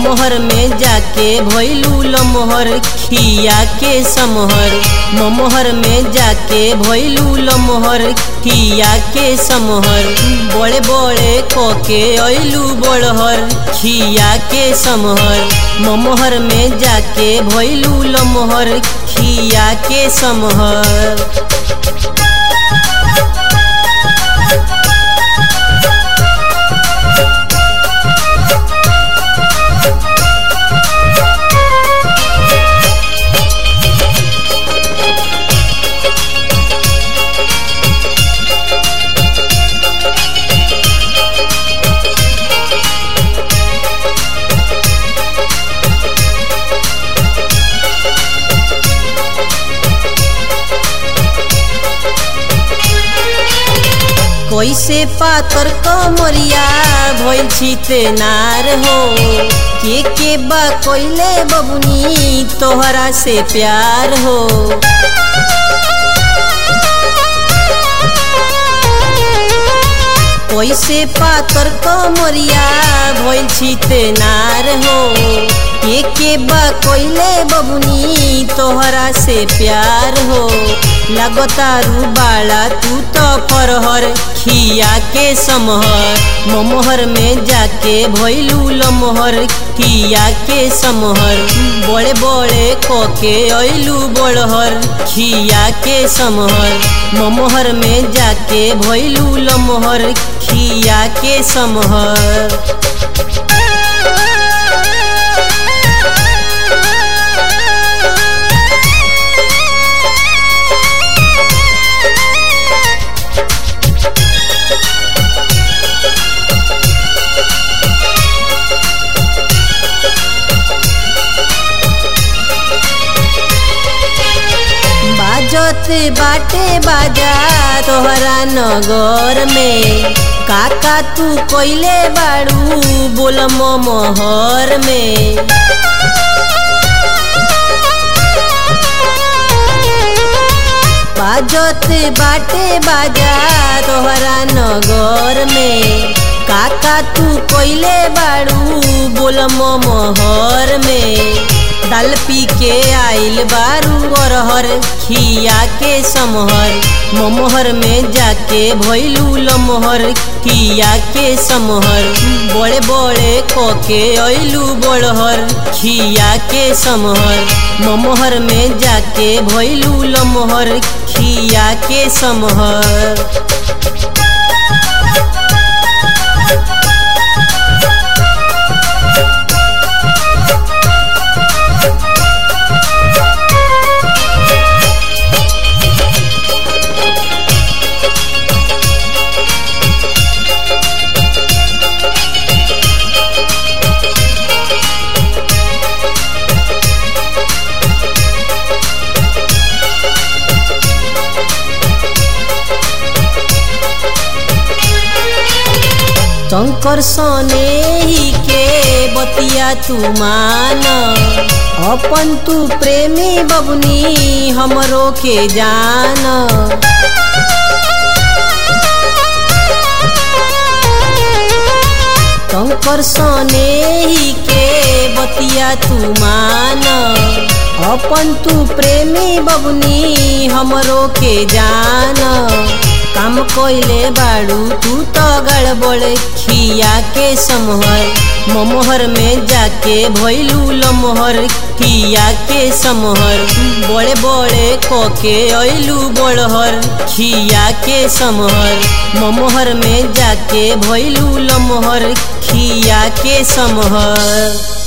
ममोहर में जाके भैलू लमोहर खिया के समहर ममोहर में जाके भैलू लमोहर खिया के समहर बड़े बड़े कोके ऐलू बड़हर खिया के समहर ममोहर में जाके भैलू लमोहर खिया के समहर कैसे पातर कमरिया भइल छिते नार हो के के बा कोइले बबुनी तोहरा से प्यार हो कैसे पातर कमरिया भइल छिते नार हो के के बा कोइले बबुनी तोहरा से प्यार हो लगतारू बाड़ा तू तो परहर खिया के समहर ममोहर में जाके भैलू लमोहर खिया के समहर बड़े बड़े कोके ऐलू बड़हर खिया के समहर ममोहर में जाके भैलू लमोहर खिया के समहर बाजत बाटे बाजा तोहरा नगर में काका तू कोइले बाड़ू बोल मोहर में बाजत बाटे बाजा तोहरा नगर में काका तू कोइले बाड़ू बोल मोहर में दाल पी के आइल बारू अरहर खिया के समहर ममोहर में जाके भैलू लमोहर खिया के समहर बड़े बड़े कोके ऐलू बड़हर खिया के समहर ममोहर में जाके भैलू लमोहर खिया के समहर शंकर सने ही के बतिया तू मान अपन तू प्रेमी बबनी हमरो के जान शंकर सने ही के बतिया तू मान अपन तू प्रेमी बबनी हमरो के जान काम कोइले बाड़ू तू तो गड़बड़ खिया के समहर ममोहर में जाके भैलू लमोहर खिया के समहर बड़े बड़े कोके ऐलू बड़हर खिया के समहर ममोहर में जाके भैलू लमोहर खिया के समहर